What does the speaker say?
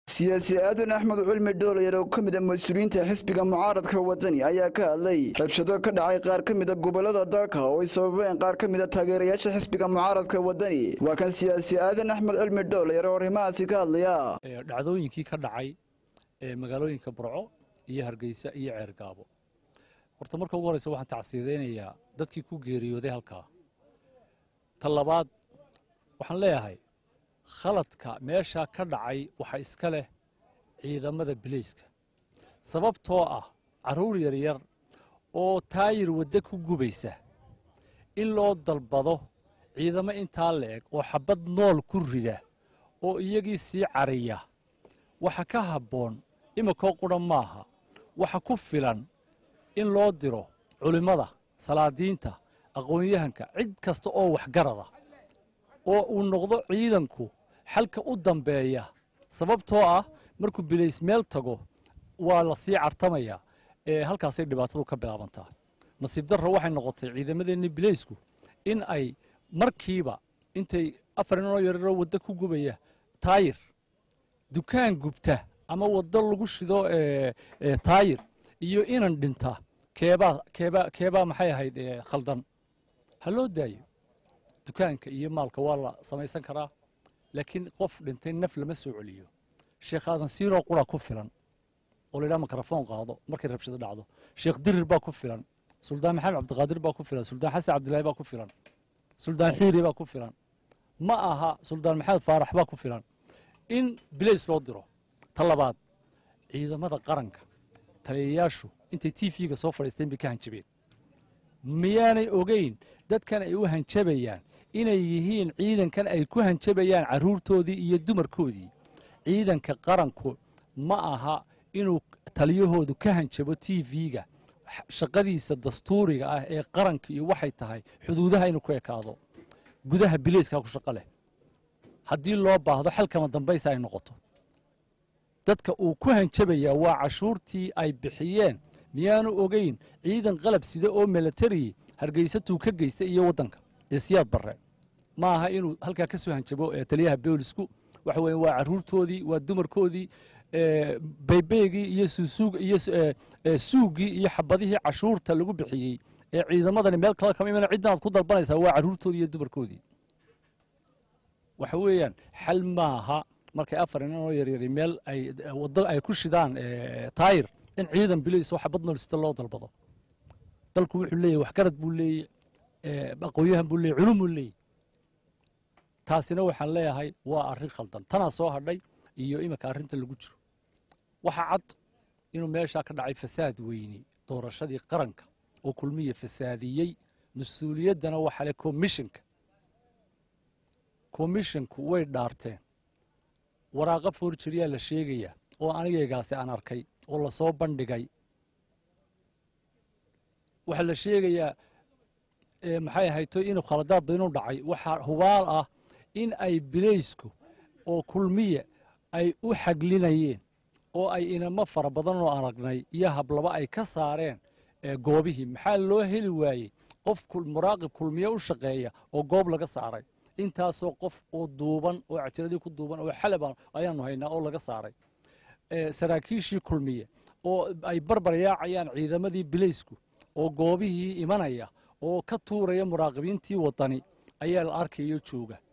siyaasi aadan axmed cilmi dhoolayar oo ka mid a mas-uuliyiinta xisbiga mucaaradka wadani ayaa ka hadlay rabshado ka dhacay qaar ka mid a gobolada dalka oo ay sababeen qaar ka mid a taageerayaasha xisbiga mucaaradka wadani waa kan siyaasi aadan axmed cilmi dhoolayar oo arrimahaasi ka hadlaya dhacdooyinkii ka dhacay ee magaalooyinka burco iyo hargeysa iyo ceergaabo horta marka ugu horreysa waxaan tacsiidaynayaa dadkii ku geeriyooday halkaa ta labaad waxaan leeyahay khaladka meeshaa ka dhacay waxa iska leh ciidamada bilayska sababtoo ah carruur yaryar oo taayir wadda ku gubaysa in loo dalbado ciidamo intaa la-eg oo xabad nool ku rida oo iyagii sii cariya waxa ka habboon iminkoo qudha maaha waxa ku filan in loo diro culimmada salaadiinta aqoon-yahanka cid kasta oo waxgarada oo uu noqdo ciidanku xalka u dambeeya sababtoo ah markuu bilays meel tago waa la sii cartamayaa ee halkaasay dhibaatadu ka bilaabantaa nasiib darro waxay noqotay ciidamadeenni bilaysku in ay markiiba intay afar inoo yararoo waddo ku gubaya taayir dukaan gubta ama waddo lagu shido taayir iyo inan dhinta keebaa keebaa keebaa maxay ahayd khaldan ha loo daayo dukaanka iyo maalka waa la samaysan karaa laakiin qof dhintay naf lama soo celiyo sheekh aadan siiroo qura ku filan oo laydhaha mikrafoon qaado markay rabshado dhacdo sheekh dirir baa ku filan suldaan maxamed cabdiqaadir baa ku filan suldaan xasan cabdilaahi baa ku filan suldaan xiiri baa ku filan ma aha suldaan maxamed faarax baa ku filan in bilays loo diro ta labaad ciidamada qaranka taliyayaashu intay t v-ga soo fadhiisteen bay ka hanjabeen miyaanay ogeyn dadkan ay u hanjabayaan inay yihiin ciidankan ay ku hanjabayaan carruurtoodii iyo dumarkoodii ciidanka qaranku ma aha inuu taliyahoodu ka hanjabo t v-ga shaqadiisa dastuuriga ah ee qaranka iyo waxay tahay xuduudaha inuu ku ekaado gudaha bileyskaa ku shaqo leh haddii loo baahdo xalkama dambaysa ay noqoto dadka uu ku hanjabayaa waa cashuurtii ay bixiyeen miyaanu ogeyn ciidan qalab sida oo milatari hargeysatuu ka geysta iyo waddanka ee siyaad barre ma aha inuu halkaa ka soo hanjabo taliyaha boolisku waxa weye waa carruurtoodii waa dumarkoodii baybeygii iyo iyo suugii iyo xabadihii cashuurta lagu bixiyey ee ciidamadani meel kala kama iman ciddan aad ku dalbanaysaa waa carruurtoodii iyo dumarkoodii waxa weeyaan xal maaha markay afar inanoo yaryari meel ay waddo ay ku shidaan taayir in ciidan bilays oo xabad noolsita loo dalbado dalku wuxuu leeyahy waxgarad buu leeyey aqoonyahan buu leeyey culum buu leeyey taasina waxaan leeyahay waa arrin khaldan tanaa soo hadhay iyo iminka arrinta lagu jiro waxa cad inuu meeshaa ka dhacay fasaad weyni doorashadii qaranka oo kulmiya fasaadiyey mas-uuliyaddana waxa le komishinka komishinku way dhaarteen waraaqa foorjiriyaa la sheegayaa oo anigaygaasi aan arkay oo lasoo bandhigay waxaa la sheegayaa maxay ahayto inuu khaladaad badan u dhacay waxaa hubaal ah in ay bilaysku oo kulmiya ay u xaglinayeen oo ay inamo fara badan oo aragnay iyo hablaba ay ka saareen goobihii maxaa loo heli waayey qof muraaqib kulmiye u shaqeeya oo goob laga saaray intaasoo qof oo duuban oo cajiradii ku duuban oo xalaba ayaanu haynaa oo laga saaray saraakiishii kulmiye oo ay barbar yaacayaan ciidamadii bilaysku oo goobihii imanaya oo ka tuuraya muraaqibiintii wadani ayaa la arkayo jooga